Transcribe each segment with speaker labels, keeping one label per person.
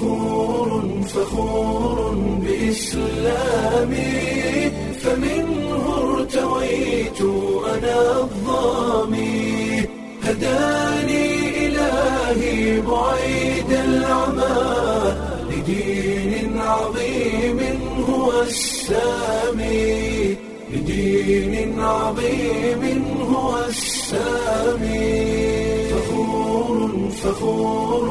Speaker 1: فخور فخور بإسلامي فمنه ارتويت أنا الظامي هداني إلهي بعيد العمى لدين عظيم هو السامي لدين عظيم هو السامي فخور فخور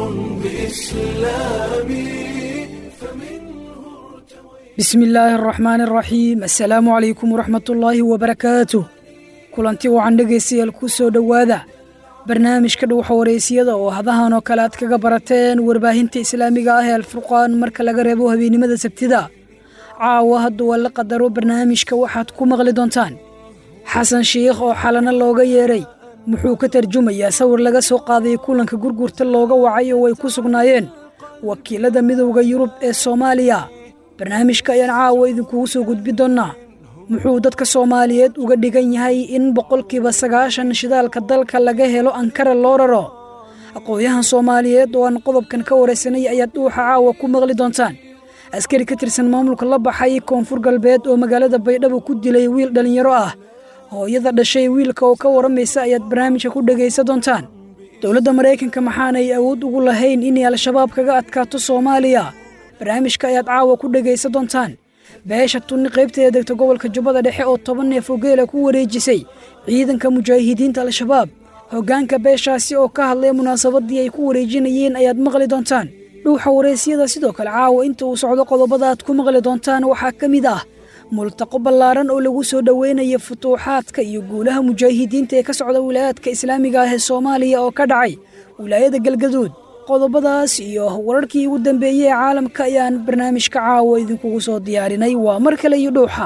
Speaker 1: بإسلامي فمنه ارتويت
Speaker 2: bismi illaahi araxmaani araxiim assalaamu calaykum waraxmatullaahi wabarakaatuh kulanti wacan dhegaystayaal ku soo dhowaada barnaamijka dhuwaxa wareysiyada oo hadahan oo kale aad kaga barateen warbaahinta islaamiga ah ee alfurqaan marka laga reebo habeennimada sabtida caawa hadduu alla qadaro barnaamijka waxaad ku maqli doontaan xasan shiikh oo xalana looga yeedhay muxuu ka tarjumayaa sawir laga soo qaaday kulanka gurgurta looga wacay oo ay ku sugnaayeen wakiilada midowda yurub ee soomaaliya barnaamijka ayaan caawa idinkugu soo gudbi doonnaa muxuu dadka soomaaliyeed uga dhigan yahay in boqolkiiba sagaashan shidaalka dalka laga helo ankara loo raro aqoon-yahan soomaaliyeed oo aan qodobkan ka waraysanay ayaad dhuuxa caawa ku maqli doontaan askari ka tirsan maamulka la baxay koonfur galbeed oo magaalada baydhabo ku dilay wiil dhallinyaro ah hooyada dhashay wiilka oo ka waramaysa ayaad barnaamijka ku dhegaysa doontaan dowladda maraykanka maxaanay awood ugu lahayn inay al-shabaab kaga adkaato soomaaliya barnaamijka ayaad caawa ku dhegaysa doontaan beesha tunni qaybteeda degta gobolka jubbada dhexe oo toban neef oo geela ku wareejisay ciidanka mujaahidiinta al-shabaab hoggaanka beeshaasi oo ka hadlay munaasabadii ay ku wareejinayeen ayaad maqli doontaan dhuuxa waraysyada sidoo kale caawa inta uu socdo qodobada aad ku maqli doontaan waxaa ka mid ah multaqo ballaaran oo lagu soo dhoweynaya futuuxaadka iyo guulaha mujaahidiinta ee ka socda wilaayaadka islaamiga ah ee soomaaliya oo ka dhacay wilaayada galgaduud qodobadaas iyo wararkii ugu dambeeyey ee caalamka ayaan barnaamijka caawa idinkugu soo diyaarinay waa mar kale iyo dhuuxa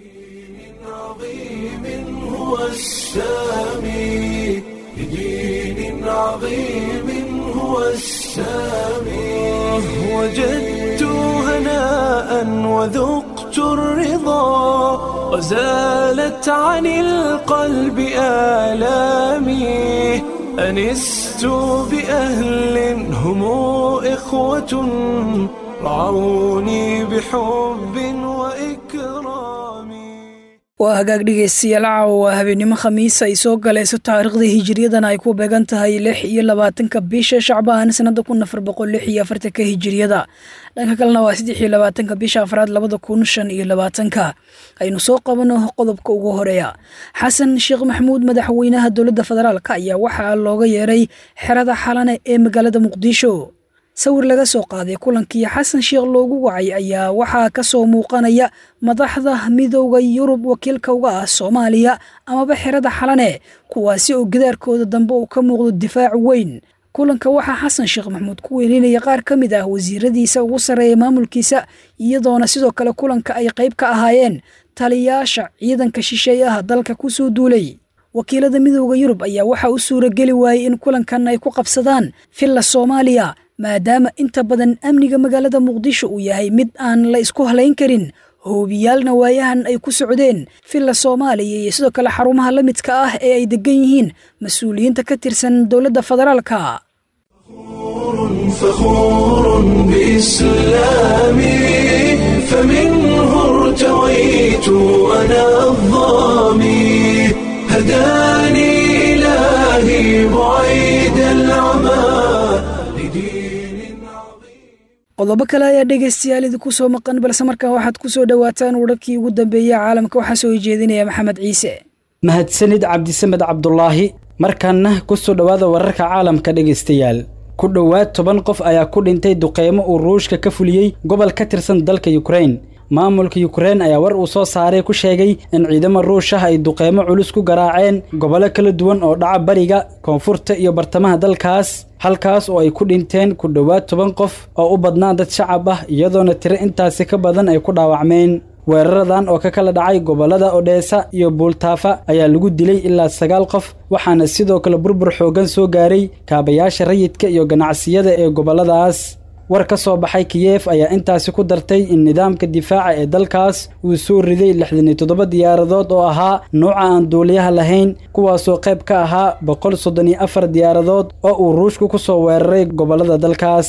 Speaker 1: عظيم هو السامي لدين عظيم هو السامي وجدت هناء وذقت الرضا وزالت عن القلب آلامي أنست بأهل هم إخوة رعوني بحب وإكرام
Speaker 2: waa hagaag dhegaystayaal caawa waa habeennimo khamiis ay soo galayso taariikhdii hijiriyadana ay ku beegan tahay lix iyo labaatanka bisha shacbaan sanada kun afar boqol lix iyo afartanka hijiriyada dhanka kalena waa saddex iyo labaatanka bisha afraad labada kun shan iyo labaatanka aynu soo qabano qodobka ugu horeeya xasan sheekh maxamuud madaxweynaha dowladda federaalk ayaa waxaa looga yeeray xerada xalane ee magaalada muqdisho sawir laga soo qaaday kulankii xasan sheekh loogu wacay ayaa waxaa ka soo muuqanaya madaxda midowda yurub wakiilka uga ah soomaaliya amaba xerada xalane kuwaasi oo gadaarkooda dambe uu ka muuqdo difaac weyn kulanka waxaa xasan sheekh maxamuud ku weelinaya qaar ka mid ah wasiiradiisa ugu sarreeya maamulkiisa iyadoona sidoo kale kulanka ay qayb ka ahaayeen taliyaasha ciidanka shisheeyaha dalka ku soo duulay wakiilada midowda yurub ayaa waxaa u suurageli waayey in kulankan ay ku qabsadaan villa soomaaliya maadaama inta badan amniga magaalada muqdisho uu yahay mid aan la isku halayn karin hoobiyaalna waayahan ay ku socdeen villa soomaaliya iyo sidoo kale xarumaha la midka ah ee ay degan yihiin mas-uuliyiinta ka tirsan dowladda federaalka
Speaker 1: فخور بإسلامي فمنه ارتويت أنا الظامي هداني إلهي بعيد العمى لدين عظيم
Speaker 2: qodobo kale ayaa dhegaystayaal idinku soo maqan balse markaa waxaad ku soo dhowaataan wararkii ugu dambeeyey caalamka waxaa soo jeedinaya maxamed ciise
Speaker 3: mahadsanid cabdisamed cabdulaahi markaana ku soo dhowaada wararka caalamka dhegaystayaal ku dhowaad toban qof ayaa ku dhintay duqeymo uu ruushka ka fuliyey gobol ka tirsan dalka yukrain maamulka yukrain ayaa war uu soo saaray ku sheegay in ciidamo ruush ah ay duqeymo culus ku garaaceen gobollo kala duwan oo dhaca bariga koonfurta iyo bartamaha dalkaas halkaas oo ay ku dhinteen ku dhowaad toban qof oo u badnaa dad shacab ah iyadoona tiro intaasi ka badan ay ku dhaawacmeen weeraradan oo ka kala dhacay gobollada odheesa iyo buultaafa ayaa lagu dilay ilaa sagaal qof waxaana sidoo kale burbur xooggan soo gaaray kaabayaasha rayidka iyo ganacsiyada ee gobolladaas war ka soo baxay kiyef ayaa intaasi ku dartay in nidaamka difaaca ee dalkaas uu soo riday lixdan iyo toddoba diyaaradood oo ahaa nuuca aan duuliyaha lahayn kuwaasoo qayb ka ahaa boqol soddon iyo afar diyaaradood oo uu ruushku ku soo weeraray gobollada dalkaas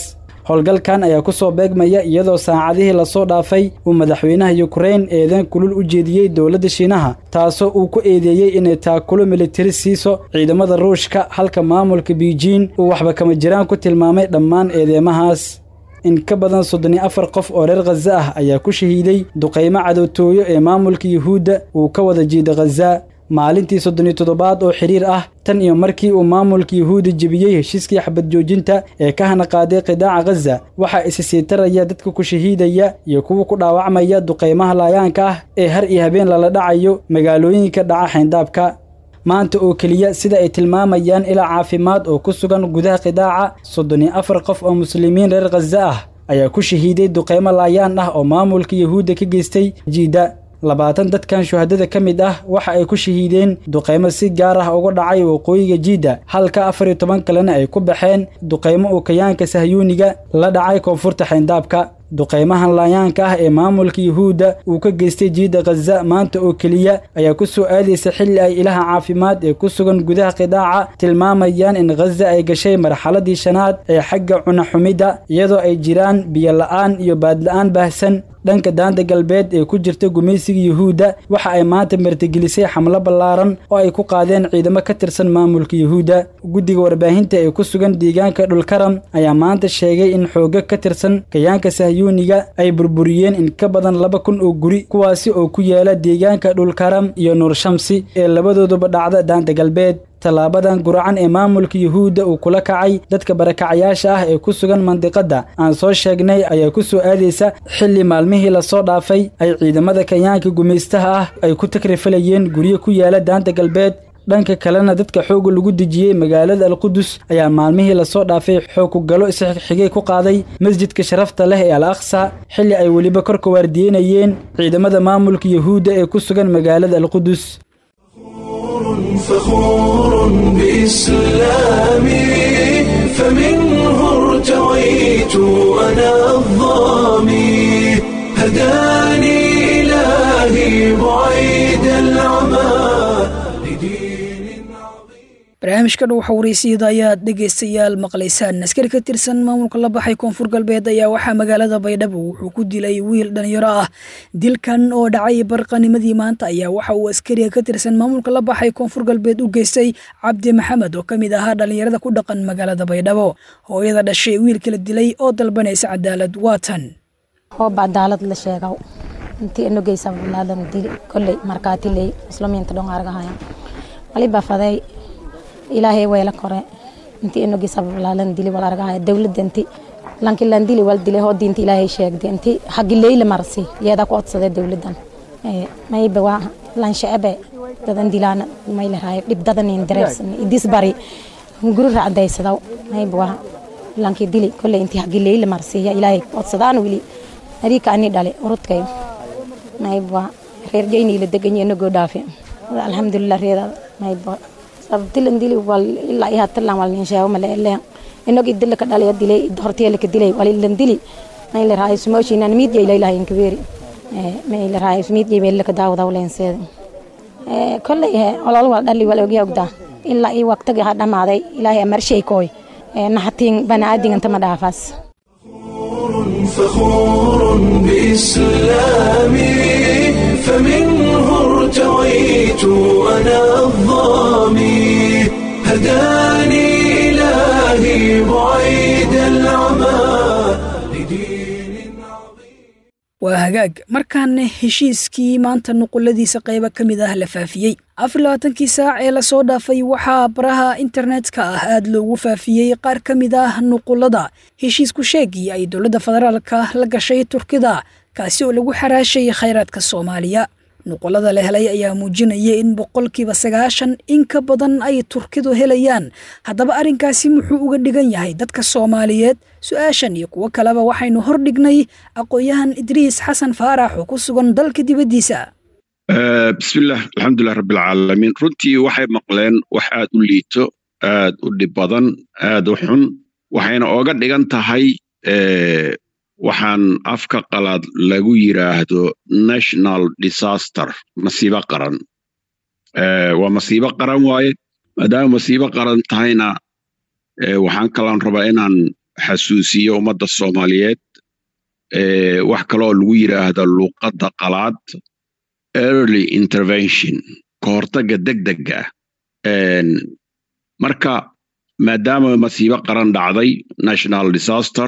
Speaker 3: howlgalkan ayaa ku soo beegmaya iyadoo saacadihii lasoo dhaafay uu madaxweynaha yukrain eedan kulul u jeediyey dowladda shiinaha taasoo uu ku eedeeyey inay taakulo militari siiso ciidamada ruushka halka maamulka biijin uu waxba kama jiraan ku tilmaamay dhammaan eedeemahaas in ka badan soddon iyo afar qof oo reer khaza ah ayaa ku shahiiday duqaymo cadowtooyo ee maamulka yuhuudda uu ka wada jiida khaza maalintii soddon iyo toddobaad oo xidhiir ah tan iyo markii uu maamulka yuhuudda jebiyey heshiiskii xabad joojinta ee ka hana qaaday qidaaca khaza waxaa isi sii taraya dadka ku shahiidaya iyo kuwa ku dhaawacmaya duqaymaha laayaanka ah ee har iyo habeen lala dhacayo magaalooyinka dhaca xayndaabka maanta oo keliya sida ay tilmaamayaan ilaa caafimaad oo ku sugan gudaha qidaaca soddon iyo afar qof oo muslimiin reer khaza ah ayaa ku shahiiday duqaymo laayaan ah oo maamulka yuhuudda ka geystay jiidda labaatan dadkan shuhadada ka mid ah waxa ay ku shahiideen duqaymo si gaar ah uga dhacay waqooyiga jiidda halka afar iyo toban kalena ay ku baxeen duqaymo uu kayaanka sahyuuniga la dhacay koonfurta xayndaabka duqaymahan laayaanka ah ee maamulka yuhuudda uu ka geystay jiidda khaza maanta oo keliya ayaa ku soo aadaysa xilli ay ilaha caafimaad ee ku sugan gudaha qidaaca tilmaamayaan in khaza ay gashay marxaladii shanaad ee xagga cunaxumidda iyadoo ay jiraan biyola'aan iyo baadla'aan baahsan dhanka daanta galbeed ee ku jirta gumaysiga yuhuudda waxa ay maanta martigelisay xamlo ballaaran oo ay ku qaadeen ciidamo ka tirsan maamulka yuhuudda guddiga warbaahinta ee ku sugan deegaanka dhulkaram ayaa maanta sheegay in xoogo ka tirsan kayaanka sahyuuniga ay burburiyeen in ka badan laba kun oo guri kuwaasi oo ku yaala deegaanka dhulkaram iyo nuur shamsi ee labadooduba dhacda daanta galbeed tallaabadan guracan ee maamulka yuhuudda uu kula kacay dadka barakacayaasha ah ee ku sugan mandiqadda aan soo sheegnay ayaa ku soo aadaysa xilli maalmihii lasoo dhaafay ay ciidamada kayaanka gumaystaha ah ay ku takrifalayeen guryo ku yaala daanta galbeed dhanka kalena dadka xoogga lagu dejiyey magaalada alqudus ayaa maalmihii lasoo dhaafay xoog ku galo isxigxigay ku qaaday masjidka sharafta leh ee al aqsa xilli ay weliba korka waardiyenayeen ciidamada maamulka yuhuudda ee ku sugan magaalada alqudus
Speaker 1: فخور بإسلامي فمنه ارتويت أنا الظامي هداني إلهي بعيد العمى لدين عظيم
Speaker 2: barnaamijka dhow xawraysyada ayaad dhegaystayaal maqlaysaan askari ka tirsan maamulka la baxay koonfur galbeed ayaa waxaa magaalada baydhabo wuxuu ku dilay wiil dhalinyaro ah dilkan oo dhacay barqanimadii maanta ayaa waxa uu askariga ka tirsan maamulka la baxay koonfur galbeed u geystay cabdi maxamed oo ka mid ahaa dhalinyarada ku dhaqan magaalada baydhabo hooyada dhashay wiilka la dilay oo dalbanaysa cadaalad waatan
Speaker 4: hooba cadaalad la sheegaw intii inogeysa walaadan dili kolley markaatiley muslimiinta dhon argahaya waliba faday ilaahay wayla kore intii inogeysa walaalan dili wal argahaya dowladda inti lanki lan dili wal dili hoo diinta ilaahay sheegday inti hagi leyla marsi yeeda ku odsaday dowladdan mayba waa lan shacbe dadan dilaana mayla raayo dhib dadan in dareersan idis bari guri racdaysadaw mayba waa lanki dili kolley inti hagi leyla marsiya ilaahay ku odsadaan wili ariika ani dhale urudkayo mayba reer jayniila degan inagoo dhaafe alxamdulilah reeda mayba sababtilan dili wal ilaa iyo hatalan wal nin sheego male ele inog idila ka dhalaya dilay horteela ka dilay wal ilan dili mayla raayo sumooshinan miid yay laylahay inkabeeri mayla raayo miid yay meela ka daawada wlenseeda kolley he olol wal dhali wal ogya ogdaa ilaa iyo waqtigi ha dhamaaday ilaahay amarshay kooy naxatiin banaadinganta ma dhaafaas
Speaker 1: فخور بإسلامي فمنه ارتويت أنا الظامي هداني إلهي بعيد العمى لدين عظيم
Speaker 2: waa hagaag markaana heshiiskii maanta nuquladiisa qaybo ka mid ah la faafiyey afar labaatankii saac ee lasoo dhaafay waxaa baraha internetka ah aad loogu faafiyey qaar ka mid ah nuqulada heshiisku sheegii ay dowladda federaalka la gashay turkida kaasi oo lagu xaraashay khayraadka soomaaliya nuqulada la helay ayaa muujinaya in boqolkiiba sagaashan in ka badan ay turkidu helayaan haddaba arrinkaasi muxuu uga dhigan yahay dadka soomaaliyeed su-aashan iyo kuwo kaleba waxaynu hordhignay aqoon-yahan idriis xasan faarax oo ku sugan dalka dibaddiisa
Speaker 5: bismillaah alxamdulilah rabbilcaalamiin runtii waxay maqleen wax aad u liito aad u dhib badan aad u xun waxayna ooga dhigan tahay waxaan afka qalaad lagu yiraahdo national disaster masiibo qaran waa masiibo qaran waaye maadaama masiibo qaran tahayna waxaan kalaan rabaa inaan xasuusiyo ummadda soomaaliyeed wax kaloo lagu yidhaahdo luuqadda qalaad early intervention ka hortagga degdega ah marka maadaama masiibo qaran dhacday national disaster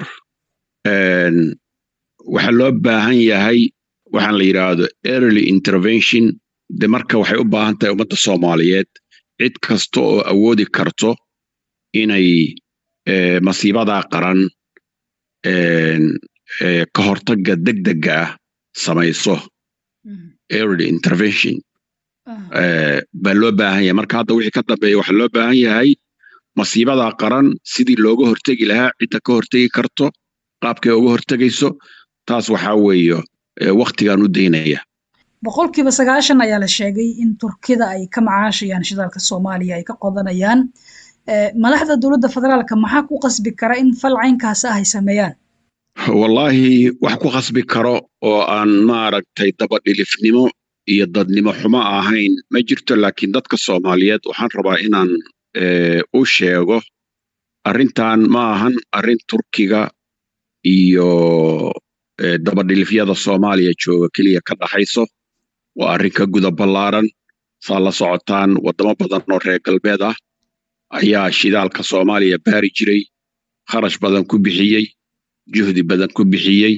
Speaker 5: waxaa loo baahan yahay waxaan la yidhaahdo early intervention de marka waxay u baahan tahay ummadda soomaaliyeed cid kasta oo awoodi karto inay masiibadaa qaran ka hortagga degdega ah samayso early intervention baa loo baahan yahay marka hadda wixii ka dambeeya waxaa loo baahan yahay masiibadaa qaran sidii looga hortegi lahaa cidda ka hortegi karto qaabkay uga hortegayso taas waxaa weeye waktigaan u daynaya
Speaker 2: boqolkiiba sagaashan ayaa la sheegay in turkida ay ka macaashayaan shidaalka soomaaliya ay ka qodanayaan madaxda dowladda federaalka maxaa ku qasbi kara in fal caynkaas ah ay sameeyaan
Speaker 5: wallaahi wax ku qasbi karo oo aan maaragtay dabadhilifnimo iyo dadnimo xumo ahayn ma jirto laakiin dadka soomaaliyeed waxaan rabaa inaan u sheego arrintan ma ahan arrin turkiga iyo dabadhilifyada soomaaliya jooga keliya ka dhaxayso waa arrin ka guda ballaaran saa la socotaan waddamo badan oo reer galbeed ah ayaa shidaalka soomaaliya baari jiray kharash badan ku bixiyey juhdi badan ku bixiyey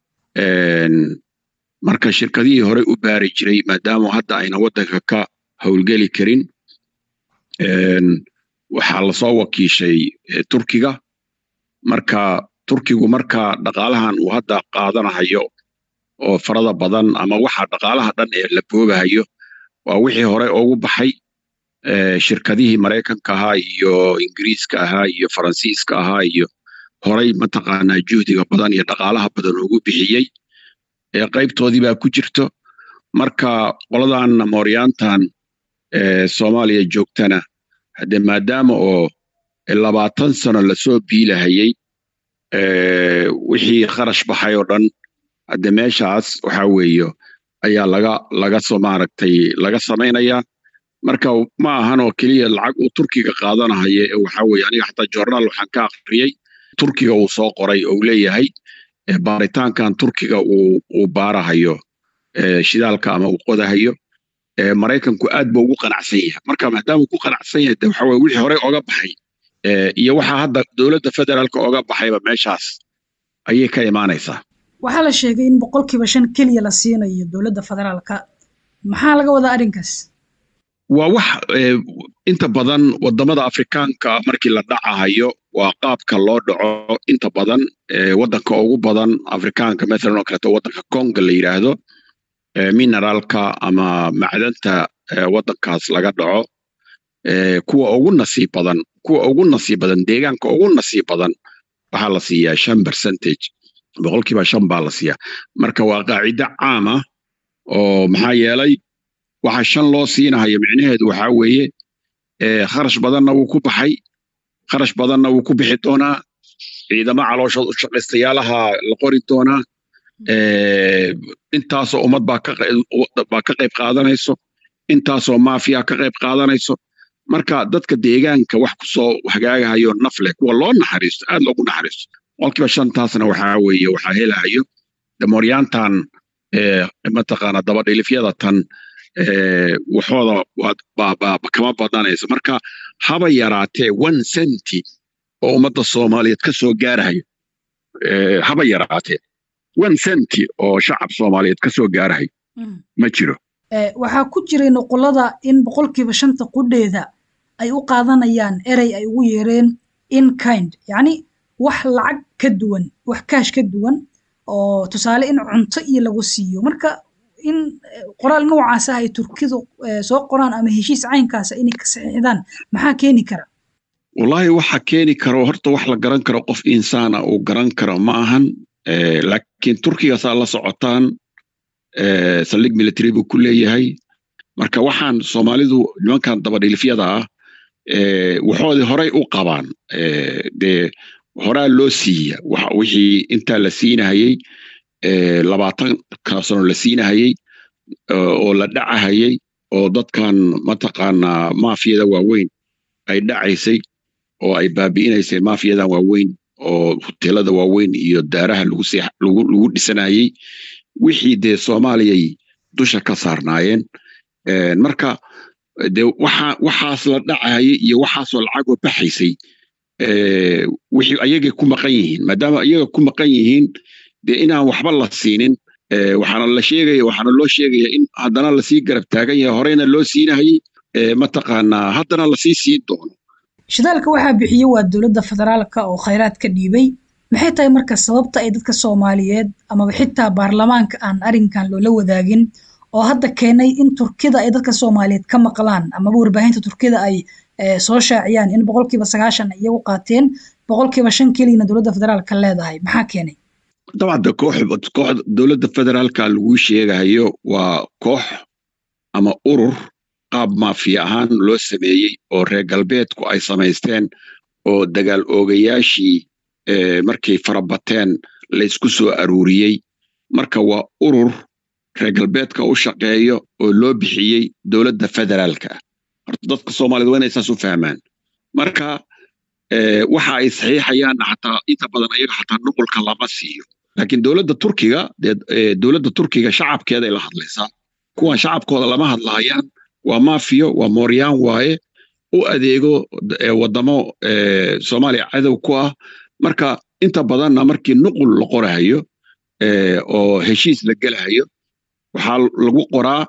Speaker 5: marka shirkadihii horey u baari jiray maadaama hadda ayna waddanka ka howlgeli karin waxaa lasoo wakiishay turkiga marka turkigu marka dhaqaalahan uu hadda qaadanahayo oo farada badan ama waxa dhaqaalaha dhan ee la boobahayo waa wixii hore ugu baxay shirkadihii maraykanka ahaa iyo ingiriiska ahaa iyo faransiiska ahaa iyo horay mataqaanaa juhdiga badan iyo dhaqaalaha badan ugu bixiyey ee qaybtoodii baa ku jirto marka qoladan mooryaantan soomaaliya joogtana hadde maadaama oo labaatan sano lasoo biilahayey wixii kharash baxay oo dhan hadde meeshaas waxa weeye ayaa laga laga soo maaragtay laga samaynayaa marka ma ahan oo keliya lacag uu turkiga qaadanahayo ee waxa weeye aniga xataa joornaal waxaan ka aqriyey turkiga uu soo qoray oo leeyahay baaritaankan turkiga uu uu baarahayo shidaalka ama uu qodahayo maraykanku aad buu ugu qanacsan yahay marka maadaama ku qanacsan yahay de waxa weye wixii horey oga baxay iyo waxaa hadda dowladda federaalka oga baxayba meeshaas ayay ka imaanaysaa
Speaker 2: waxaa la sheegay in boqolkiiba shan keliya la siinayo dowladda federaalka maxaa laga wadaa arrinkaas
Speaker 5: waa wax inta badan wadamada afrikaanka markii la dhacahayo waa qaabka loo dhaco inta badan wadanka ugu badan afrikaanka mathalan oo kaleeto wadanka conga la yidhaahdo mineraalka ama macdanta wadankaas laga dhaco kuwa ugu nasiib badan kuwa ugu nasiib badan deegaanka ugu nasiib badan waxaa la siiyaa shan percentage boqolkiiba shan baa la siiyaa marka waa qaacido caama oo maxaa yeelay waxa shan loo siinahayo micnaheedu waxaa weeye kharash badanna wuu ku baxay kharash badanna wuu ku bixi doonaa ciidamo calooshood u shaqaystayaalaha la qori doonaa intaasoo ummad baa ka qayb qaadanayso intaasoo maafiya ka qayb qaadanayso marka dadka deegaanka wax kusoo hagaagahayo naf leh kuwa loo naxariisto aad loogu naxariisto boqolkiiba shantaasna waxaa weeye waxaa helahayo damooryaantan mataqaana dabadhilifyada tan waxooda kama badanayso marka haba yaraatee one centi oo ummadda soomaaliyeed ka soo gaarahayo haba yaraatee one centi oo shacab soomaaliyeed ka soo gaarahayo ma jiro
Speaker 2: waxaa ku jiray nuqulada in boqolkiiba shanta qudheeda ay u qaadanayaan erey ay ugu yeereen in kind yacni wax lacag ka duwan wax kaash ka duwan oo tusaale in cunto iyo lagu siiyo marka in qoraal noocaas ah ay turkidu soo qoraan ama heshiis caynkaasa inay ka saxiixdaan maxaa keeni kara
Speaker 5: wallaahi waxa keeni karo horta wax la garan karo qof insaana uu garan karo ma ahan laakiin turkigaasaa la socotaan saldhig military buu ku leeyahay marka waxaan soomaalidu nimankan dabadhilifyada ah waxoodii horey u qabaan dee horaa loo siiya wixii intaa la siinahayey labaatanka sano la siinahayey oo la dhacahayey oo dadkan mataqaanaa maafiyada waaweyn ay dhacaysay oo ay baabi'inaysay maafiyadan waaweyn oo hoteelada waaweyn iyo daaraha lagu lagu dhisanayey wixii dee soomaaliyay dusha ka saarnaayeen marka dee waxa waxaas la dhacayay iyo waxaasoo lacagoo baxaysay wixii ayagay ku maqan yihiin maadaama ayaga ku maqan yihiin dee inaan waxba la siinin waxaana la sheegaya waxaana loo sheegaya in haddana lasii garab taagan yahay horeyna loo siinahayey mataqaanaa haddana lasii siin doono
Speaker 2: shidaalka waxaa bixiye waa dowladda federaalka oo khayraadka dhiibay maxay tahay marka sababta ay dadka soomaaliyeed amaba xitaa baarlamaanka aan arrinkan loola wadaagin oo hadda keenay in turkida ay dadka soomaaliyeed ka maqlaan amaba warbaahinta turkida ay soo shaaciyaan in boqolkiiba sagaashan ay iyagu qaateen boqolkiiba shan keliyana dowladda federaalka leedahay maxaa keenay
Speaker 5: dabcan de koox kooxda dowladda federaalka lagu sheegayo waa koox ama urur qaab maafiya ahaan loo sameeyey oo reer galbeedku ay samaysteen oo dagaal oogayaashii markay farabateen laysku soo aruuriyey marka waa urur reer galbeedka u shaqeeyo oo loo bixiyey dowladda federaalka horta dadka soomaaliyed waa inay saas u fahmaan marka waxa ay saxiixayaan xataa inta badan ayaga xataa nuqulka lama siiyo laakiin dowladda turkiga dowladda turkiga shacabkeeday la hadlaysaa kuwan shacabkooda lama hadlaayaan waa mafiyo waa mooryaan waaye u adeego wadamo soomaaliya cadow ku ah marka inta badanna markii nuqul la qorahayo oo heshiis la gelahayo waxaa lagu qoraa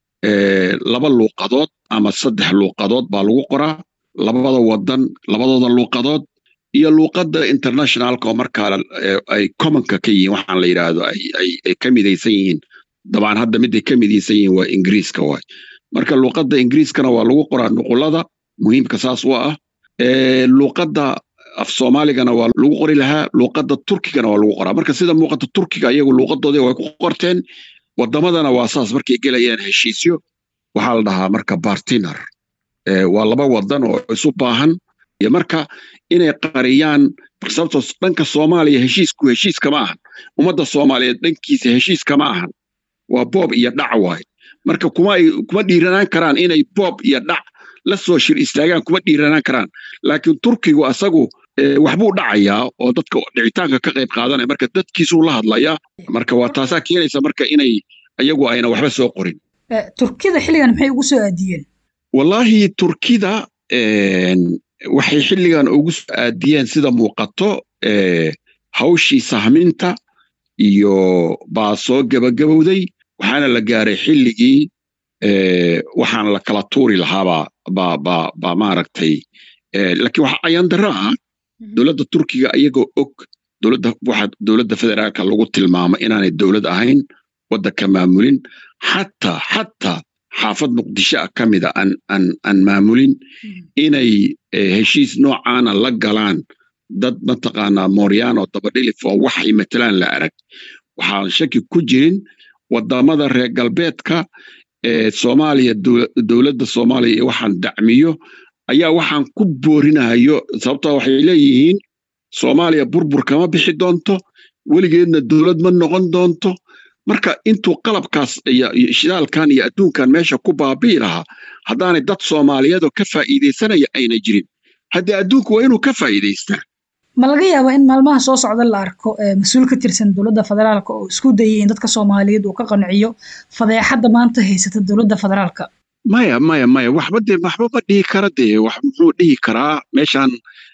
Speaker 5: laba luuqadood ama saddex luuqadood baa lagu qoraa labada wadan labadooda luuqadood iyo luuqadda internationalka oo markaa ay commonka ka yihiin waxaan la yidhaahdo ay ka midaysan yihiin dabcan hadda miday ka midaysan yihiin waa ingiriiska waay marka luuqadda ingiriiskana waa lagu qoraa nuqulada muhiimka saas u ah luuqadda af soomaaligana waa lagu qori lahaa luuqadda turkigana waa lagu qoraa marka sida muuqata turkiga iyagu luuqadoodii way ku qorteen wadamadana waa saas markay gelayaan heshiisyo waxaa la dhahaa marka bartiner waa laba wadan oo isu baahan iyo marka inay qariyaan sababtoo dhanka soomaaliya heshiisku heshiis kama ahan ummadda soomaaliyeed dhankiisa heshiis kama ahan waa boob iyo dhac waay marka kuma kuma dhiiranaan karaan inay boob iyo dhac la soo shir istaagaan kuma dhiiranaan karaan laakiin turkigu asagu waxbuu dhacayaa oo dadka dhicitaanka ka qayb qaadanaya marka dadkiisuu la hadlayaa marka waa taasaa keenaysa marka inay iyagu ayna waxba soo qorin
Speaker 2: turkida xilligan maxay ugu soo aadiyeen
Speaker 5: wallaahi turkida waxay xilligan ugu soo aadiyeen sida muuqato hawshii sahminta iyo baa soo gebagabowday waxaana la gaaray xilligii waxaan la kala tuuri lahaabaa baa baa baa maaragtay laakiin waxa ayaan darro ah dowladda turkiga iyagoo og dowladda waxa dowladda federaalka lagu tilmaamo inaanay dowlad ahayn waddanka maamulin xataa xataa xaafad muqdisho ah ka mida aan aan aan maamulin inay heshiis noocaana la galaan dad mataqaanaa mooryaan oo dabadhilif oo waxay matalaan la arag waxaan shaki ku jirin wadamada reer galbeedka ee soomaaliya dowladda soomaaliya iyo waxaan dacmiyo ayaa waxaan ku boorinahayo sababtoo waxay leeyihiin soomaaliya burbur kama bixi doonto weligeedna dowlad ma noqon doonto marka intuu qalabkaas iyo shidaalkan iyo adduunkan meesha ku baabi'i lahaa haddaanay dad soomaaliyeedoo ka faa'iidaysanaya ayna jirin haddii adduunku waa inuu ka faa'iidaystaa
Speaker 2: ma laga yaabaa in maalmaha soo socda la arko mas-uul ka tirsan dowladda federaalka oo isku dayay in dadka soomaaliyeed uu ka qanciyo fadeexadda maanta haysata dowladda federaalka
Speaker 5: maya maya maya waxba dee waxba ma dhihi kara dee wax muxuu dhihi karaa meeshaan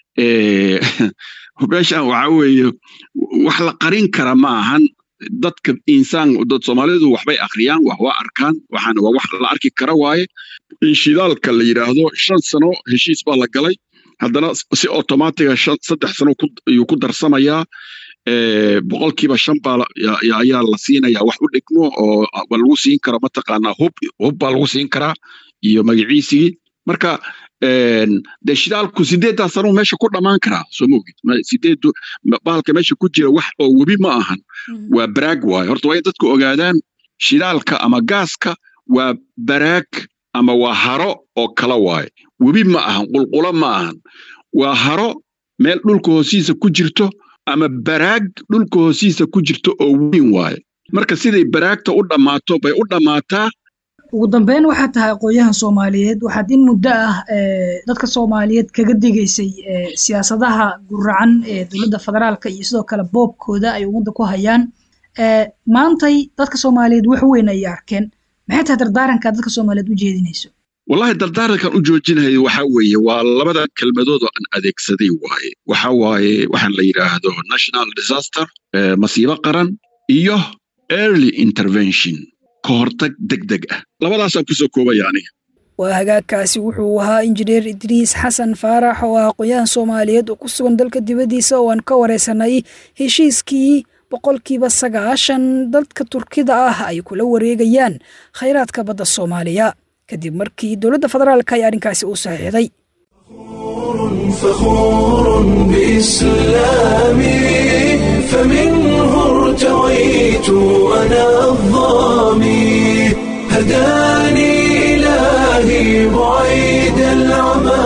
Speaker 5: meeshaan waxa weeye wax la qarin kara ma ahan dadka insaan dad soomaalidu waxbay akhriyaan wax waa arkaan waxaan waa wax la arki kara waaye in shidaalka la yidhaahdo shan sano heshiis baa la galay haddana si automatiga saddex sano ayuu ku darsamayaa boqolkiiba shan baa ayaa la siinayaa wax u dhigmo oo lagu siin karo mataqaanaa hub hub baa lagu siin karaa iyo magaciisigii marka dee shidaalku sideeddaa sanuu meesha ku dhammaan karaa soo mogid sideedu bahalka meesha ku jira wax oo webi ma ahan waa baraag waaye horta waa in dadku ogaadaan shidaalka ama gaaska waa baraag ama waa haro oo kala waaye webi ma ahan qulqulo ma ahan waa haro meel dhulka hoostiisa ku jirto ama baraag dhulka hoostiisa ku jirto oo weyn waaye marka siday baraagta u dhammaato bay u dhammaataa
Speaker 2: ugu dambeyn waxaad tahay aqoon-yahan soomaaliyeed waxaad in muddo ah dadka soomaaliyeed kaga digaysay siyaasadaha guracan ee dowladda federaalka iyo sidoo kale boobkooda ay ummadda ku hayaan maantay dadka soomaaliyeed wax weyn ayay arkeen maxay tahay dardaaranka dadka soomaaliyeed u jeedinayso
Speaker 5: wallahi dardaarankan u joojinayo waxa weeye waa labada kelmadood oo aan adeegsaday waaye waxa waaye waxaan la yidhaahdo national disaster masiibo qaran iyo early intervention ka hortag deg deg ah labadaasaan kusoo koobaya aniga
Speaker 2: waa hagaagkaasi wuxuu ahaa injineer idriis xasan faarax oo ah aqoon-yahan soomaaliyeed oo ku sugan dalka dibaddiisa oo aan ka wareysanay heshiiskii boqolkiiba sagaashan dadka turkida ah ay kula wareegayaan khayraadka badda soomaaliya kadib markii dowladda federaalka ay arrinkaasi u saxiixday
Speaker 1: فخور بإسلامي فمنه ارتويت أنا الظامي هداني إلهي بعيد العمى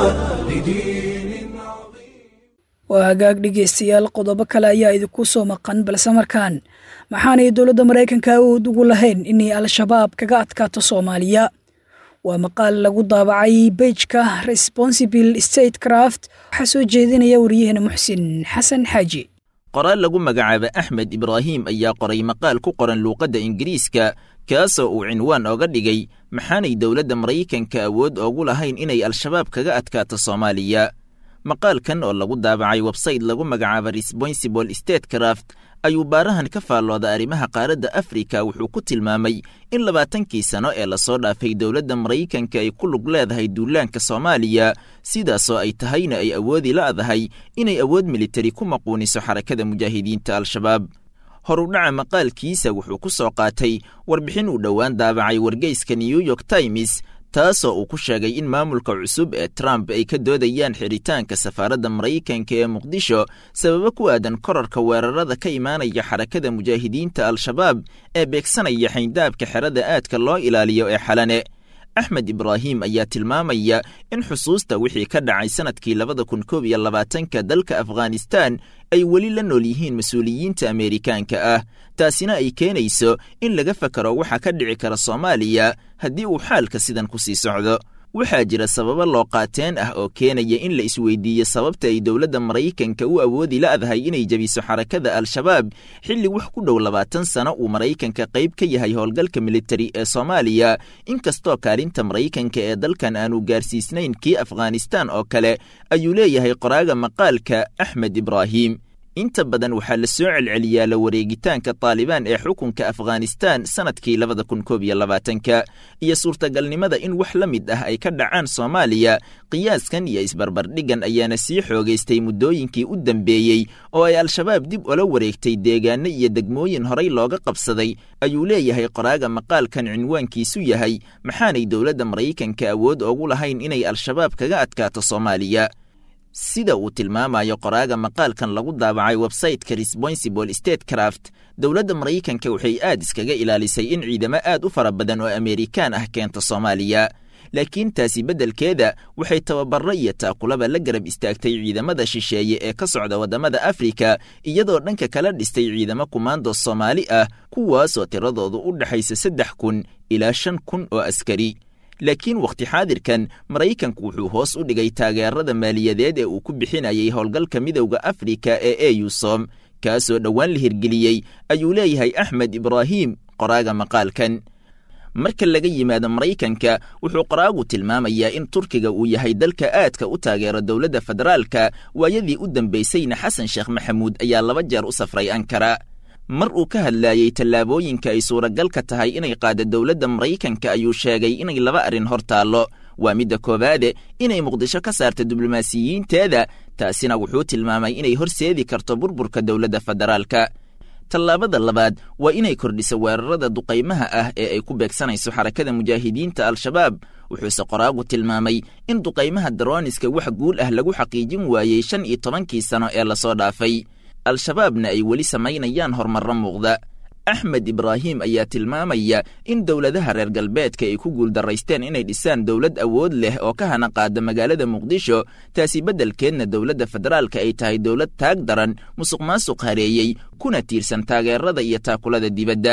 Speaker 1: لدين عظيم
Speaker 2: waa hagaag dhegaystayaal qodobo kale ayaa idinku soo maqan balse markaan maxaanay dowladda maraykanka awood ugu lahayn inay al-shabaab kaga adkaato soomaaliya waa maqaal lagu daabacay beijka responsible state craft waxaa soo jeedinaya wariyahena muxsin xasan xaaji
Speaker 6: qoraal lagu magacaaba axmed ibraahim ayaa qoray maqaal ku qoran luuqadda ingiriiska kaasoo uu cinwaan ooga dhigay maxaanay dowladda maraykanka awood oogu lahayn inay al-shabaab kaga adkaato soomaaliya maqaalkan oo lagu daabacay websayte lagu magacaaba responsible state craft ayuu baarahan ka faallooda arrimaha qaaradda afrika wuxuu ku tilmaamay in labaatankii sano ee lasoo dhaafay dowladda maraykanka ay ku lug leedahay duulaanka soomaaliya sidaasoo ay tahayna ay awoodi la'dahay inay awood militari ku maquuniso xarakada mujaahidiinta al-shabaab horudhaca maqaalkiisa wuxuu ku soo qaatay warbixin uu dhowaan daabacay wargeyska new york times taasoo uu ku sheegay in maamulka cusub ee trump ay ka doodayaan xidhitaanka safaaradda maraykanka ee muqdisho sababo ku aadan korarka weerarada ka imaanaya xarakada mujaahidiinta al-shabaab ee beegsanaya xayndaabka xerada aadka loo ilaaliyo ee xalane axmed ibraahim ayaa tilmaamaya in xusuusta wixii ka dhacay sannadkii labada kun koob iyo labaatanka dalka afghanistan ay weli la nool yihiin mas-uuliyiinta ameerikaanka ah taasina ay keenayso in laga fakaro waxa ka dhici kara soomaaliya haddii uu xaalka sidan ku sii socdo waxaa jira sababo loo qaateen ah oo keenaya in la isweydiiyo sababta ay dowladda maraykanka u awoodi la'dahay inay jebiso xarakada al-shabaab xilli wax ku dhow labaatan sano uu maraykanka qayb ka yahay howlgalka militari ee soomaaliya inkastoo kaalinta maraykanka ee dalkan aanu gaarsiisnayn kii afghanistan oo kale ayuu leeyahay qoraaga maqaalka axmed ibraahim inta badan waxaa la soo celceliyaa la wareegitaanka taalibaan ee xukunka afghanistan sannadkii labada kun koob iyo labaatanka iyo suurtagalnimada in wax la mid ah ay ka dhacaan soomaaliya qiyaaskan iyo isbarbardhiggan ayaana sii xoogaystay muddooyinkii u dambeeyey oo ay al-shabaab dib ula wareegtay deegaano iyo degmooyin horay looga qabsaday ayuu leeyahay qoraaga maqaalkan cinwaankiisu yahay maxaanay dowladda maraykanka awood oogu lahayn inay al-shabaab kaga adkaato soomaaliya sida uu tilmaamayo qoraaga maqaalkan lagu daabacay websayteka responsible state craft dowladda maraykanka waxay aad iskaga ilaalisay in ciidamo aad u fara badan oo ameerikaan ah keento soomaaliya laakiin taasi beddelkeeda waxay tababarro iyo taakulaba la garab istaagtay ciidamada shisheeye ee ka socda waddamada afrika iyadoo dhanka kala dhistay ciidamo kumaando soomaali ah kuwaasoo tiradoodu u dhexaysa saddex kun ilaa shan kun oo askari laakiin wakhti xaadirkan maraykanku wuxuu hoos u dhigay taageerada maaliyadeed ee uu ku bixinayay howlgalka midowda afrika ee eyusom kaasoo dhowaan la hirgeliyey ayuu leeyahay axmed ibraahim qoraaga maqaalkan marka laga yimaado maraykanka wuxuu qoraagu tilmaamayaa in turkiga uu yahay dalka aadka u taageero dowladda federaalka waayadii u dambaysayna xasan sheekh maxamuud ayaa laba jeer u safray ankara mar uu ka hadlaayey tallaabooyinka ay suuragalka tahay inay qaada dowladda maraykanka ayuu sheegay inay laba arrin hor taallo waa midda koowaade inay muqdisho ka saarto diblomaasiyiinteeda taasina wuxuu tilmaamay inay horseedi karto burburka dowladda federaalka tallaabada labaad waa inay kordhiso weerarada duqaymaha ah ee ay ku beegsanayso xarakada mujaahidiinta al-shabaab wuxuuse qoraagu tilmaamay in duqaymaha darooniska wax guul ah lagu xaqiijin waayey shan iyo tobankii sano ee lasoo dhaafay al-shabaabna ay weli samaynayaan horumarro muuqda axmed ibraahim ayaa tilmaamaya in dowladaha reer galbeedka ay ku guuldaraysteen inay dhisaan dowlad awood leh oo ka hana qaada magaalada muqdisho taasi beddelkeedna dowladda federaalka ay tahay dowlad taag daran musuq maasuq hareeyey kuna tiirsan taageerada iyo taakulada dibadda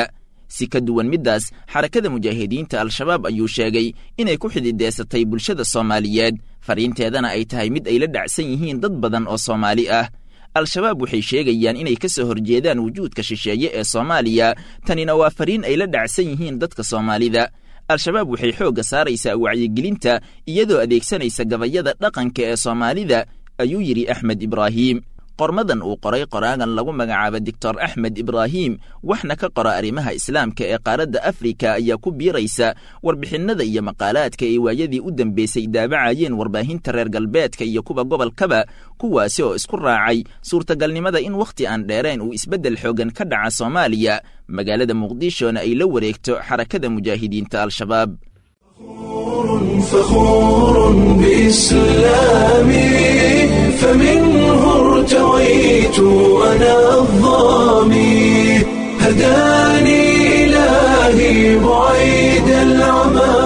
Speaker 6: si ka duwan middaas xarakada mujaahidiinta al-shabaab ayuu sheegay inay ku xidideysatay bulshada soomaaliyeed fariinteedana ay tahay mid ay la dhacsan yihiin dad badan oo soomaali ah al-shabaab waxay sheegayaan inay ka soo horjeedaan wujuudka shisheeye ee soomaaliya tanina waa fariin ay la dhacsan yihiin dadka soomaalida al-shabaab waxay xoogga saaraysaa wacyigelinta iyadoo adeegsanaysa gabayada dhaqanka ee soomaalida ayuu yidhi axmed ibraahiim qormadan uu qoray qoraagan lagu magacaabo doctor axmed ibraahim waxna ka qora arrimaha islaamka ee qaaradda afrika ayaa ku biiraysa warbixinnada iyo maqaalaadka ay waayadii u dambeysay daabacayeen warbaahinta reer galbeedka iyo kuwa gobolkaba kuwaasi oo isku raacay suurtagalnimada in wakhti aan dheereen uu isbeddel xoogan ka dhaca soomaaliya magaalada muqdishona ay la wareegto xarakada mujaahidiinta al-shabaab
Speaker 1: فخور بإسلامي فمنه ارتويت أنا الظامي هداني إلهي بعيد العمى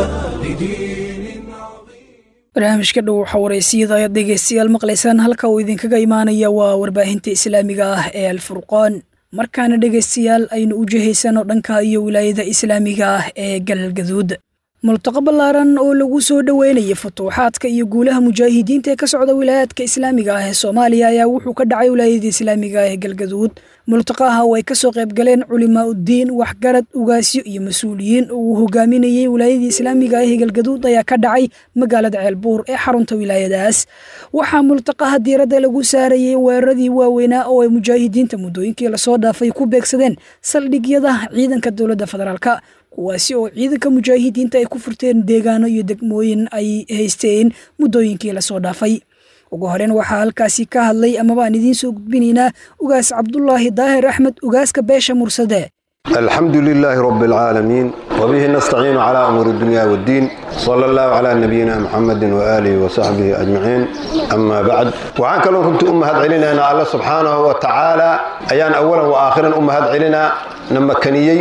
Speaker 1: لدين عظيم
Speaker 2: barnaamijka dhow waxaa waraysiyada ayaad dhegeystayaal maqlaysaan halka uu idinkaga imaanaya waa warbaahinta islaamiga ah ee alfurqaan markaana dhegeystayaal aynu u jihaysano dhanka iyo wilaayada islaamiga ah ee galgaduud multaqo ballaaran oo lagu soo dhoweynaya futuuxaadka iyo guulaha mujaahidiinta ee ka socda wilaayaadka islaamiga ah ee soomaaliya ayaa wuxuu ka dhacay wilaayada islaamiga ah ee galgaduud multaqaha oo ay kasoo qayb galeen culimaa uddiin waxgarad ugaasyo iyo mas-uuliyiin oo uu hogaaminayey wilaayadii islaamiga ah ee galgaduud ayaa ka dhacay magaalada ceelbuur ee xarunta wilaayadaas waxaa multaqaha diiradda lagu saarayey weeraradii waaweynaa oo ay mujaahidiinta muddooyinkii lasoo dhaafay ku beegsadeen saldhigyada ciidanka dowladda federaalka kuwaasi oo ciidanka mujaahidiinta ay ku furteen deegaano iyo degmooyin ay haysteen muddooyinkii lasoo dhaafay ugu horeyn waxaa halkaasi ka hadlay amaba aan idiin soo gudbinaynaa ugaas cabdulaahi daahir axmed ugaaska beesha mursade
Speaker 7: الحمد لله رب العالمين وبه نستعين على أمور الدنيا والدين صلى الله على نبينا محمد وآله وصحبه أجمعين أما بعد وعن كلام كنت أمهات علينا أن الله سبحانه وتعالى أيان أولا وآخرا أمهات علينا نمكنيي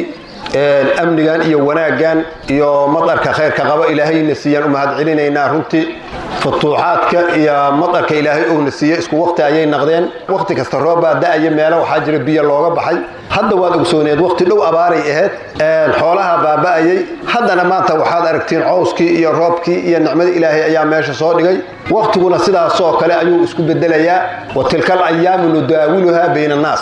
Speaker 7: amnigan iyo wanaaggan iyo madarka khayrka qaba ilaahayna siiyaan u mahad celinaynaa runtii futuuxaadka iyo madarka ilaahay uuna siiye isku waqti ayay naqdeen waqti kasta roobbaa da'aya meelo waxaa jira biyo looga baxay hadda waad ogsooneed waqti dhow abaaray ahayd xoolaha baaba'ayay haddana maanta waxaad aragtiin cowskii iyo roobkii iyo nicmada ilaahay ayaa meesha soo dhigay waqtiguna sidaasoo kale ayuu isku bedelayaa wa tilkal ayaamu nudaawiluhaa bayna annaas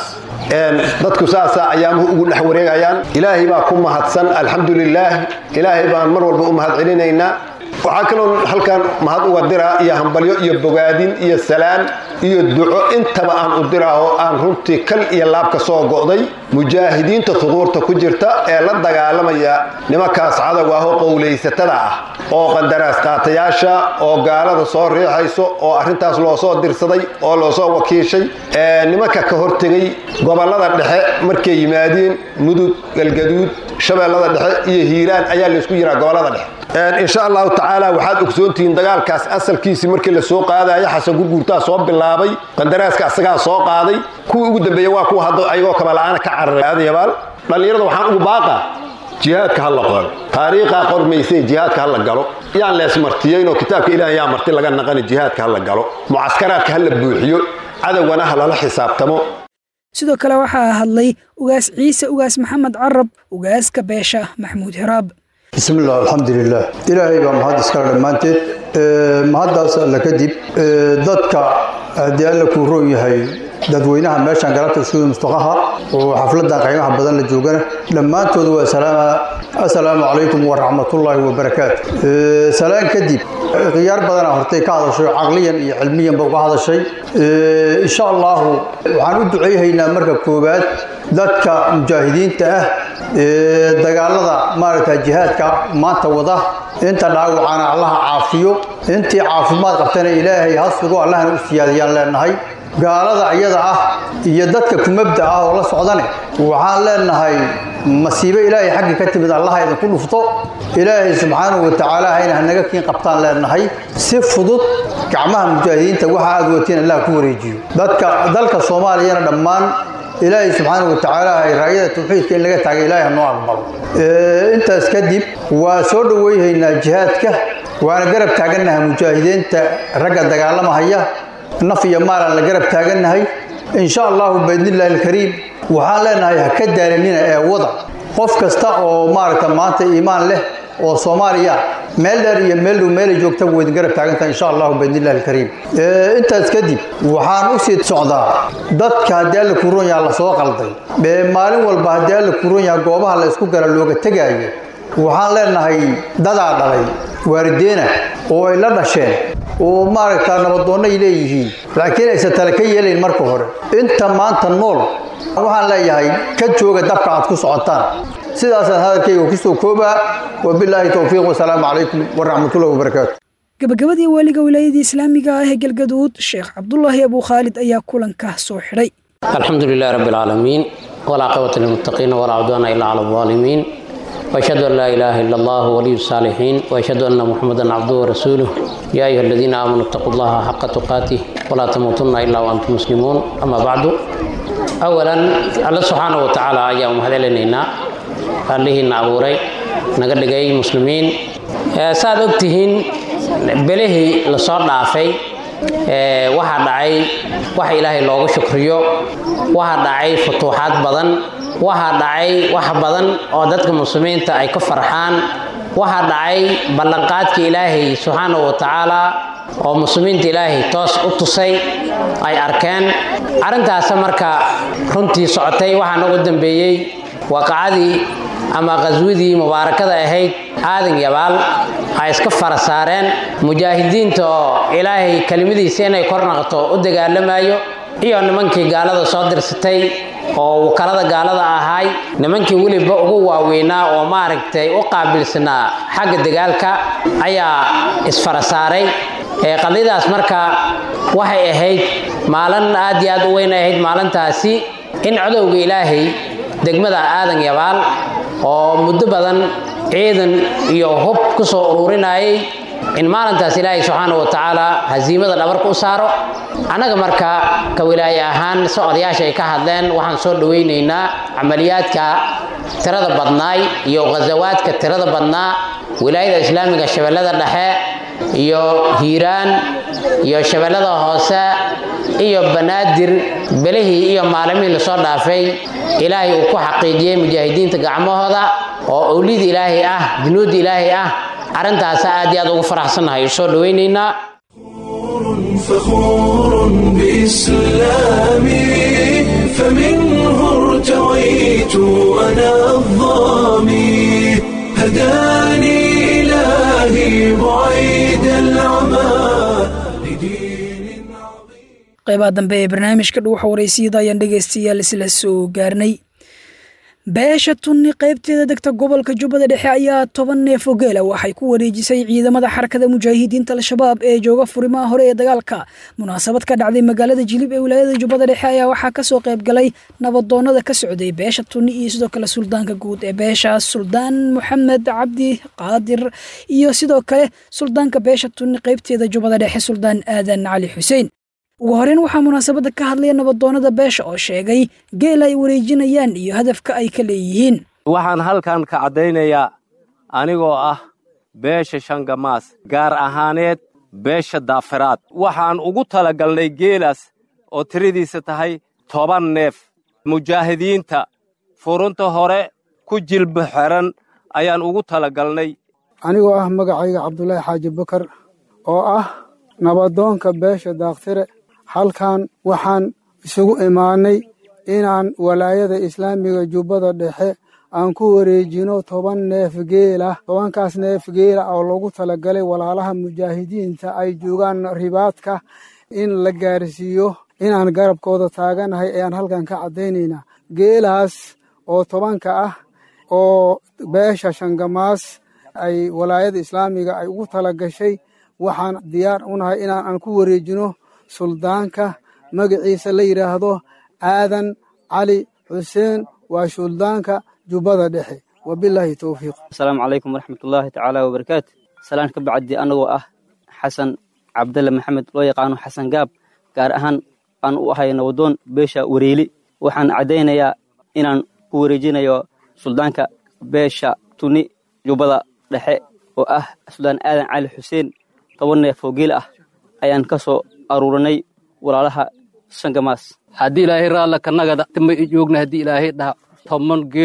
Speaker 7: dadku saasaa ayaamuhu ugu dhex wareegayaan ilaahay baa ku mahadsan alxamdu lilaah ilaahay baan mar walba u mahad celinaynaa waxaa kaloo halkan mahad uga diraa iyo hambalyo iyo bogaadin iyo salaan iyo duco intaba aan u diraa oo aan runtii kal iyo laab ka soo go'day mujaahidiinta huduurta ku jirta ee la dagaalamaya nimankaas cadow ah oo qowlaysatada ah oo qandaraas qaatayaasha oo gaalada soo riixayso oo arrintaas loo soo dirsaday oo loo soo wakiishay nimanka ka hortegay gobollada dhexe markay yimaadeen mudug galgaduud shabeellada dhexe iyo hiiraan ayaa laysku yiraa gobollada dhexe insha allahu tacaala waxaad ogsoontihiin dagaalkaas asalkiisii markii la soo qaadayo xasan gurguurtaa soo bilaabay qandaraaska asagaa soo qaaday kuwii ugu dambeeya waa kuwa hadda ayagoo kabala'aana ka cararay aadayabaal dhallinyarada waxaan ugu baaqa jihaadka ha la qoro taariikhaa qormaysay jihaadka ha la galo yaan leesmartiyeynoo kitaabka ilaah yaa marti laga naqani jihaadka ha la galo mucaskaraadka ha la buuxiyo cadowgana ha lala xisaabtamo
Speaker 2: sidoo kale waxaa hadlay ugaas ciise ugaas maxamed carab ugaaska beesha maxmuud hiraab
Speaker 8: bismi illah alxamdulilah ilaahay baa mahad iskale dhammaanteed mahaddaas alla kadib dadka haddii alla kuu roon yahay dadweynaha meeshaan galabta isugu mustaqaha oo xafladan qiimaha badan la joogana dhammaantooda waa salaama assalaamu calaykum waraxmatullaahi wabarakaatu salaan kadib khiyaar badanaa hortay ka hadashay caqliyan iyo cilmiyanba uga hadashay insha allahu waxaan u duceyhaynaa marka koowaad dadka mujaahidiinta ah ee dagaalada maaragta jihaadka maanta wada inta dhaawacana allaha caafiyo intii caafimaad qabtana ilaahay ha sugo allahna u siyaadiyaan leenahay gaalada iyada ah iyo dadka kumabda ah oo la socdane waxaan leenahay masiibo ilaahay xaggii ka timid allaha idinku dhufto ilaahay subxaanahu watacaala hayna hanaga kiin qabtaan leenahay si fudud gacmaha mujaahidiinta waxa aad watiin allah ku wareejiyo dadka dalka soomaaliyana dhammaan ilaahay subxaanahu watacaala ay raayada tawxiidka in laga taagay ilaahay hanoo aqbalo intaas kadib waa soo dhoweyhaynaa jihaadka waana garab taagannahay mujaahidiinta ragga dagaalamahaya naf iyo maalaan la garab taagannahay insha allahu biidnillahi alkariim waxaan leenahay ha ka daalanina ee wada qof kasta oo maaragta maanta iimaan leh oo soomaaliya meel dheer iyo meel dhow meelay joogta weydin garab taagantaha insha allahu biidnillahi alkariim intaas kadib waxaan u sii socdaa dadka haddii alla kuron yaha la soo qalday maalin walba haddii alla kuron yaha goobaha la isku gara looga tegaayo waxaan leenahay dadaa dhalay waalideena oo ay la dhasheen oo maaragta nabadoonno ay leeyihiin laakiin aysan tale ka yeelayn marka hore inta maanta nool waxaan leeyahay ka jooga dabka aad ku socotaan sidaasaan hadalkayga kusoo koobaa wabilaahi towfiiq wasalaamu calaykum waraxmatullahi wabarakaatu
Speaker 2: gabagabadii waaliga wilaayadii islaamiga ah ee galgaduud sheekh cabdulaahi abuu khaalid ayaa kulanka soo xidhay
Speaker 9: alxamdu lilahi rabbi alcaalamiin walcaaqibata lilmuttaqiina walaa cudwaana ilaa cala alظaalimiin وأشهد أن لا إله إلا الله ولي الصالحين وأشهد أن محمدا عبده ورسوله يا أيها الذين آمنوا اتقوا الله حق تقاته ولا تموتن إلا وأنتم مسلمون أما بعد أولا الله سبحانه وتعالى أيام هذا لنا عليه نعبوري نقول لك مسلمين ساد أكتهين بله لصار دافي waxaa dhacay wax ilaahay loogu shukriyo waxaa dhacay futuuxaad badan waxaa dhacay wax badan oo dadka muslimiinta ay ka farxaan waxaa dhacay ballanqaadka ilaahay subxaanahu wa tacaala oo muslimiinta ilaahay toos u tusay ay arkeen arrintaasa marka runtii socotay waxaana ugu dambeeyey waaqacadii ama qaswadii mubaarakada ahayd aadan yabaal ay iska fara saareen mujaahidiinta oo ilaahay kelimadiisa inay kor naqto u dagaalamayo iyo nimankii gaalada soo dirsatay oo wakalada gaalada ahaay nimankii weliba ugu waaweynaa oo maaragtay u qaabilsanaa xagga dagaalka ayaa isfara saaray qadiyadaas marka waxay ahayd maalin aad iyo aad u weyn ahayd maalintaasi in codowga ilaahay degmada aadan yabaal oo muddo badan ciidan iyo hub ku soo ururinayay in maalintaas ilaahay subxaana wa tacaala hasiimada dhabarka u saaro annaga marka ka wilaaye ahaan si odayaasha ay ka hadleen waxaan soo dhowaynaynaa camaliyaadka tirada badnaay iyo ghasawaadka tirada badnaa wilaayada islaamiga shabeellada dhexe iyo hiiraan iyo shabeellada hoose iyo banaadir belihii iyo maalimihii lasoo dhaafay ilaahay uu ku xaqiijiyey mujaahidiinta gacmahooda oo owlida ilaahay ah junuudda ilaahay ah arrintaasa aad iyo aad ugu faraxsannahay soo dhowaynaynaa
Speaker 1: فخور بإسلامي فمنه ارتويت أنا الظامي هداني إلهي بعيد العمى لدين
Speaker 2: qaybaha dambe ee barnaamijka dhuuxa waraysiyada ayaan dhegaystayaal isla soo gaarnay beesha tunni qaybteeda degta gobolka jubbada dhexe ayaa toban neef oo geela waxay ku wareejisay ciidamada xarakada mujaahidiinta al-shabaab ee jooga furimaha hore ee dagaalka munaasabad ka dhacday magaalada jilib ee wilaayada jubbada dhexe ayaa waxaa kasoo qayb galay nabadoonada ka socday beesha tunni iyo sidoo kale suldaanka guud ee beeshaas suldaan moxamed cabdi qaadir iyo sidoo kale suldaanka beesha tunni qaybteeda jubbada dhexe suldaan aadan cali xuseen ugu horeyn waxaa munaasabadda ka hadlaya nabadoonada beesha oo sheegay geel ay wareejinayaan iyo hadafka ay ka leeyihiin
Speaker 10: waxaan halkan ka caddaynayaa anigoo ah beesha shangamaas gaar ahaaneed beesha daafiraad waxaan ugu talagalnay geelaas oo tiradiisa tahay toban neef mujaahidiinta furunta hore ku jilba xeran ayaan ugu talagalnay
Speaker 11: anigoo ah magacayga cabdulaahi xaaji bakar oo ah nabadoonka beesha daaktire halkan waxaan isugu imaannay inaan walaayada islaamiga jubbada dhexe aan ku wareejino toban neef geelah tobankaas neef geela oo lagu talagalay walaalaha mujaahidiinta ay joogaan ribaadka in la gaarsiiyo inaan garabkooda taaganahay ayaan halkan ka caddaynaynaa geelaas oo tobanka ah oo beesha shangamaas ay walaayada islaamiga ay ugu tala gashay waxaan diyaar u nahay inaan aan ku wareejino suldaanka magaciisa la yidhaahdo aadan cali xuseen waa suldaanka jubbada dhexe wabilaahi towfiiq
Speaker 12: asalaamu calaykum waraxmatullaahi tacaala wabarakaatu salaan ka bacdi annagoo ah xasan cabdalle maxamed loo yaqaano xasan gaab gaar ahaan aan u ahay nabadoon beesha wareeli waxaan caddaynayaa inaan ku wareejinayo suldaanka beesha tuni jubbada dhexe oo ah suldaan aadan cali xuseen toban neef oo geel ah ayaan ka soo aruurinay walaalaha shangamaas
Speaker 13: haddii ilaahay raalla kanagada ma joogna haddii ilaahay dhaha toban geel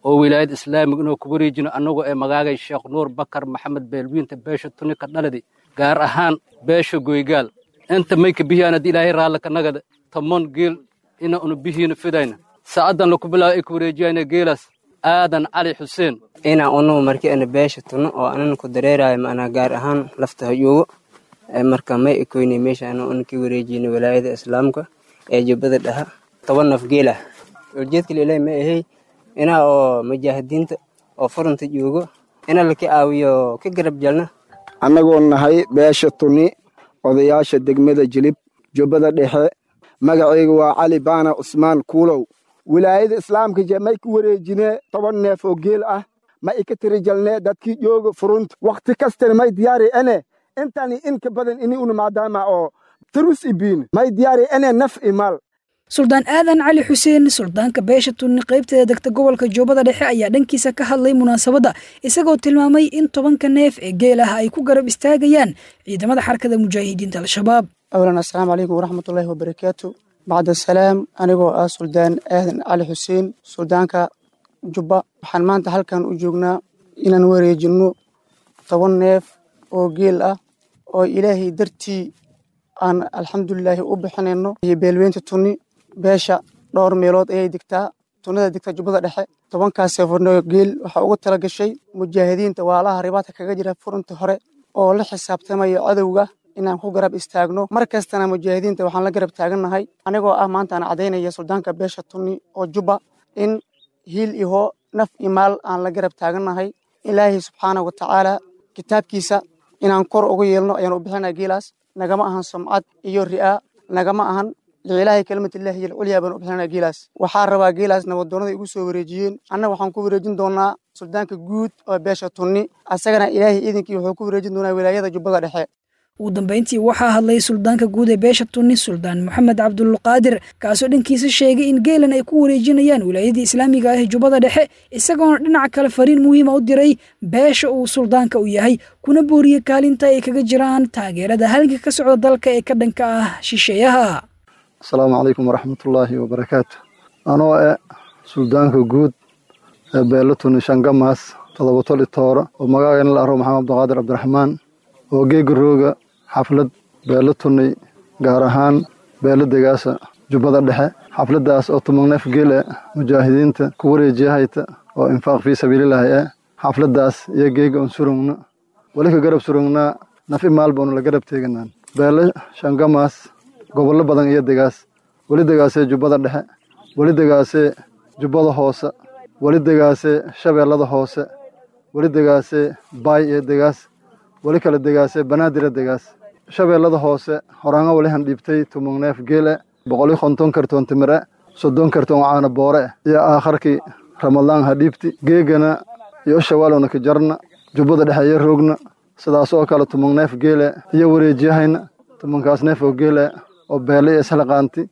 Speaker 10: oo wilaayad islaamiga inuu ku wareejino annagoo ee magaagay sheekh nuur bakar maxamed beelwiinta beesha tunika dhaladi gaar ahaan beesha goygaal inta mayka bihiyaan haddii ilaahay raallaka nagada tomon geel ina unu bihiina fidayna sa'addan laku bilaabo ay ku wareejiyayna geelaas aadan cali xuseen
Speaker 13: ina unu markii ana beesha tuno oo anan ku dareerayo macnaa gaar ahaan lafta hayuugo marka may ekoynay meesha ana una ka wareejiyna walaayada islaamka ee jubbada dhaha toban naf geelah ujeedka lilahi ma ahay inaa oo mujaahidiinta oo furunta joogo ina laka caawiyo ka garab jalna
Speaker 14: annagoo nahay beesha tuni odayaasha degmada jilib jubbada dhexe magacayga waa cali baana cusmaan kuulow wilaayada islaamka je may ku wareejinee toban neef oo geel ah ma ika tirijalnee dadkii jooga furunta wakhti kastana may diyaari ene intani inka badan ini una maadaama oo turus ibiin may diyaari ene naf imaal
Speaker 2: suldaan aadan cali xuseen suldaanka beesha tunni qaybteeda degta gobolka joobada dhexe ayaa dhankiisa ka hadlay munaasabadda isagoo tilmaamay in tobanka neef ee geel ah ay ku garab istaagayaan ciidamada xarkada mujaahidiinta al-shabaab
Speaker 15: awlan assalaamu calaykum waraxmatullaahi wabarakaatu bacda salaam anigoo ah suldaan aadan cali xuseen suldaanka jubba waxaan maanta halkan u joognaa inaan wareejinno toban neef oo geel ah oo ilaahay dartii aan alxamdulilaahi u bixinayno iyo beelweynta tunni beesha dhowr meelood ayay degtaa tunnada degta jubbada dhexe tobankaas seefarnoo geel waxaa uga tala gashay mujaahidiinta waalaha ribaadka kaga jira furunta hore oo la xisaabtamayo cadowga inaan ku garab istaagno mar kastana mujaahidiinta waxaan la garab taagannahay anigoo ah maanta aan cadaynaya suldaanka beesha tunni oo jubba in hiil iho naf iyo maal aan la garab taagannahay ilaahay subxaana wa tacaala kitaabkiisa inaan kor uga yeelno ayaan u bixinaa geelaas nagama ahan sumcad iyo ri'aa nagama ahan liilaahi kalimatillaahi iyo alculyaa baan u bixinaa geelaas waxaa rabaa geelaas nabadoonnada igu soo wareejiyeen annaga waxaan ku wareejin doonaa suldaanka guud oo beesha tunni asagana ilaahay iidinkii wuxuu ku wareejin doonaa wilaayada jubbada dhexe
Speaker 2: ugu dambayntii waxaa hadlay suldaanka guud ee beesha tunni suldaan moxamed cabdulqaadir kaasoo dhankiisa sheegay in geelan ay ku wareejinayaan wilaayadii islaamiga ah ee jubbada dhexe isagoona dhinaca kale fariin muhiima u diray beesha uu suldaanka u yahay kuna booriyey kaalinta ay kaga jiraan taageerada halganka ka socda dalka ee ka dhanka ah shisheeyaha
Speaker 16: asalaamu calaykum waraxmatullaahi wabarakaatu anoo eh suldaanka guud ee beelo tunni shangamaas todoba toli tooro oo magaagana la aro maxamed abduqaadir cabdiraxmaan oo geega rooga xaflad beelo tunnay gaar ahaan beelo degaasa jubbada dhexe xafladdaas oo tumagneef geel e mujaahidiinta ku wareejiyahayta oo infaaq fii sabiililaahi eh xafladdaas iyo geega un surugna weli ka garab surugnaa nafi maal baanu la garab teeganaan beelo shangamaas gobollo badan iyo degaas weli degaasee jubbada dhexe weli degaasee jubbada hoose weli degaasee shabeellada hoose weli degaasee baay iyo degaas weli kala degaasee banaadira degaas shabeellada hoose horaanga weli han dhiibtay tumugneef geele boqoli konton kartoon timire soddon kartoon caana boore iyo aakharkii ramadaan ha dhiibti geegana iyo shawaalowna ka jarna jubbada dhexe iyo roogna sidaas oo kale tumugneef geele iyo wareejiyahayna tumankaas neef oo geele oo beele iyo islaqaanti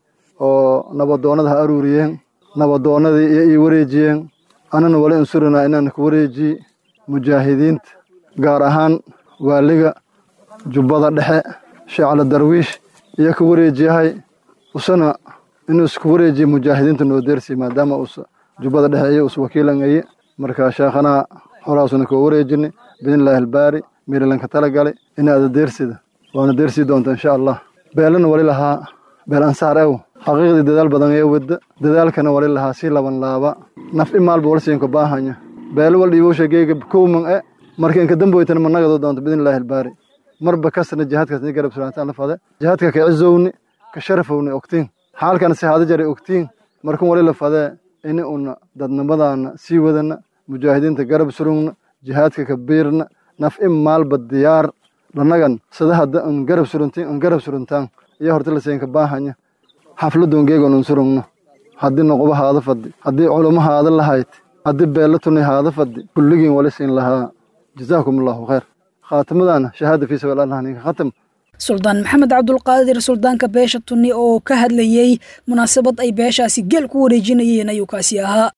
Speaker 16: oo nabadoonnada ha aruuriyeen nabadoonnadii iyo ii wareejiyeen anana wali insurinaa inaan ku wareejiyi mujaahidiinta gaar ahaan waaliga jubbada dhexe sheecla darwiish iyo ka wareejiyahay usana inuu isku wareejiye mujaahidiinta noo deersi maadaama us jubbada dhexe iyo us wakiilangaye marka sheekhanaa holaasuna koo wareejinay biidnillaahi albaari meerilanka tala galay inaada deersida waana deersii doonta insha allah beelana wali lahaa beel ansaar ew xaqiiqdii dadaal badan ee wadda dadaalkana wali lahaa sii laban laaba naf i maalba wal siinka baahanya beelo wal dhiibowsha geega kowman e marka inka damboytana managado doonto biidnillaahi albaari marba kasna jihaadkaas ni garab suraantaan la fade jihaadka ka cizowni ka sharafowni ogtiin xaalkana si haada jaray ogtiin markan wali la fadee ini una dadnimadaana sii wadana mujaahidiinta garab surugna jihaadka ka biirna naf in maalba diyaar lanagan sida hadda un garab suruntiin un garab suruntaan iyo horta la siinka baahanya xafladun geegon un surugna haddii noqoba haada faddi haddii culamo haada lahayd haddii beella tuni haada faddi kulligiin wali siin lahaa jazaakum allahu khayr khaatimadaana shahaada fii sabiil allah ninka khatam
Speaker 2: suldaan maxamed cabdulqaadir suldaanka beesha tunni oo ka hadlayey munaasabad ay beeshaasi geel ku wareejinayeen ayuu kaasi ahaa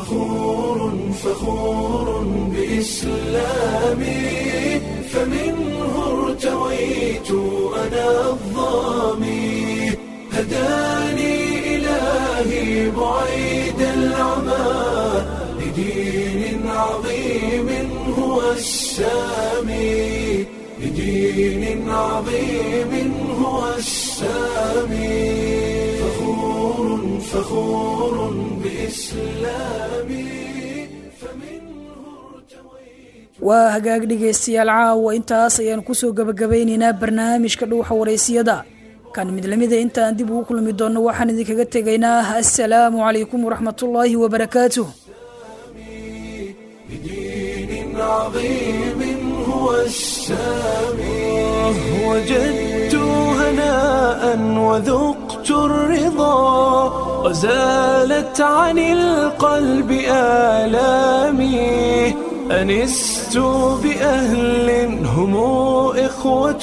Speaker 1: فخور بإسلامي فمنه ارتويت أنا الظامي هداني إلهي بعيد العمى لدين السامي لدين عظيم هو السامي فخور فخور بإسلامي
Speaker 2: waa hagaag dhegaystayaal caawa intaas ayaan kusoo gebagabaynaynaa barnaamijka dhuuxa waraysiyada kan mid lamida intaan dib ugu kulmi doonno waxaan idinkaga tegaynaa assalaamu calaykum waraxmatullaahi wabarakaatuh
Speaker 1: عظيم هو السامي وجدت هناء وذقت الرضا وزالت عن القلب آلامي أنست بأهل هم إخوة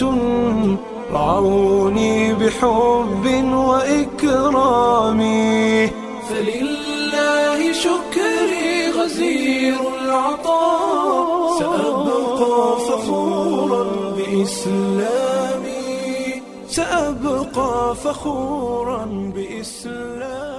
Speaker 1: رعوني بحب وإكرام فلله شكري غزير العطاء سأبقى فخورا بإسلامي سأبقى فخورا بإسلامي